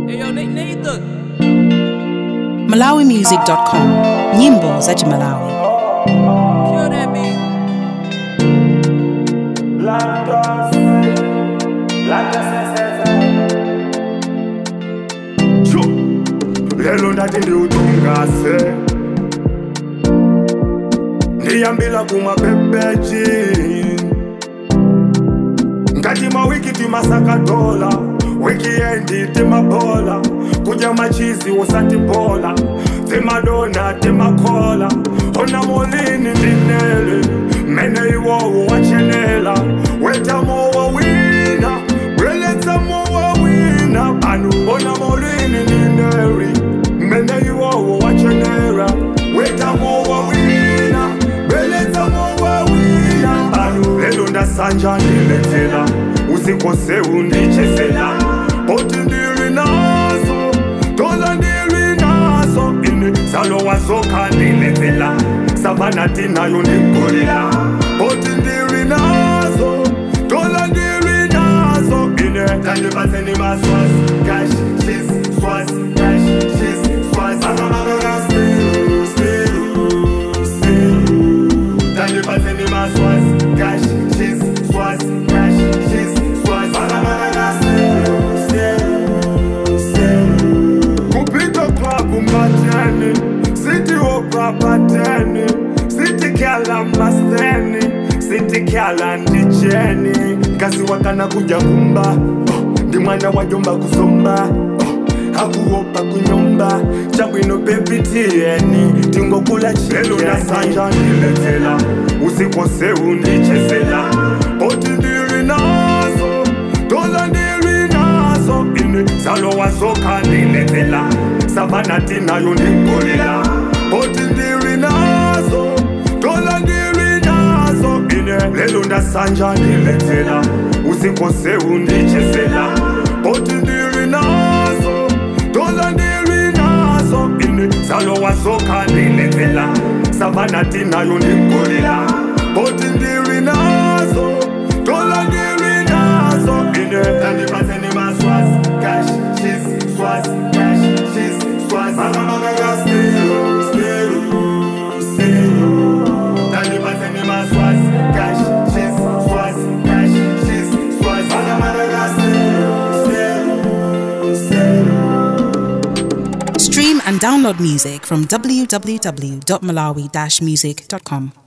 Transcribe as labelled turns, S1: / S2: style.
S1: Eyo, Nathan.
S2: malawimusic.com nyimbo za chimalawi
S1: Kill that beat.
S3: Sho. lelo ndati ndiutungase ndiyambila kumaphepechi ngati mawiki timasakatola wikiendi timabhola kudya machizi usatibola timadona timakhola ona molini ndinele mene iwowo wachenela wetamowa wina weletsamowa wina anu ona molini ndineri mene iwowo wachenera wetamowa wina weletsamowa wina anu lelo ndasanja ndilethela usikose undichezela boti ndili nazo dola ndili nazo ine zalo wazoka ndilethela savanati nayo ndingolila boti ndili nazo dola ndili nazo ine tandibatseni maswazi cash cheese swazi cash cheese swazi Still, still, still. Tandibatseni maswazi cash cheese swazi cash cheese swazi Still, still. kupita klabu mateni sitiopra pateni sitikyala masteni sitikyala ndicheni ngazi wakana kuja kumba oh, ndi mwana wa jomba kusomba oh, akuopa kunyumba chabwino pepitieni tingokula chelo nasanja ndiletela usikose undichezela boti ndili nazo dola ndili nazo ine zalo wazoka ndiletela savanati nayo ndingolila boti ndili nazo dola ndili nazo ine lelo ndasanja ndiletela usikose undichezela boti ndili nazo dola ndili nazo ine zalo wazoka ndiletela savanati nayo ndingolila boti ndili nazo dola ndili nazo ine tandibatseni maswazi cash cheese swazi cash cheese swazi Still, still, still. Tandibatseni maswazi cash cheese swazi cash cheese swazi Still, still.
S2: stream and download music from www.malawi-music.com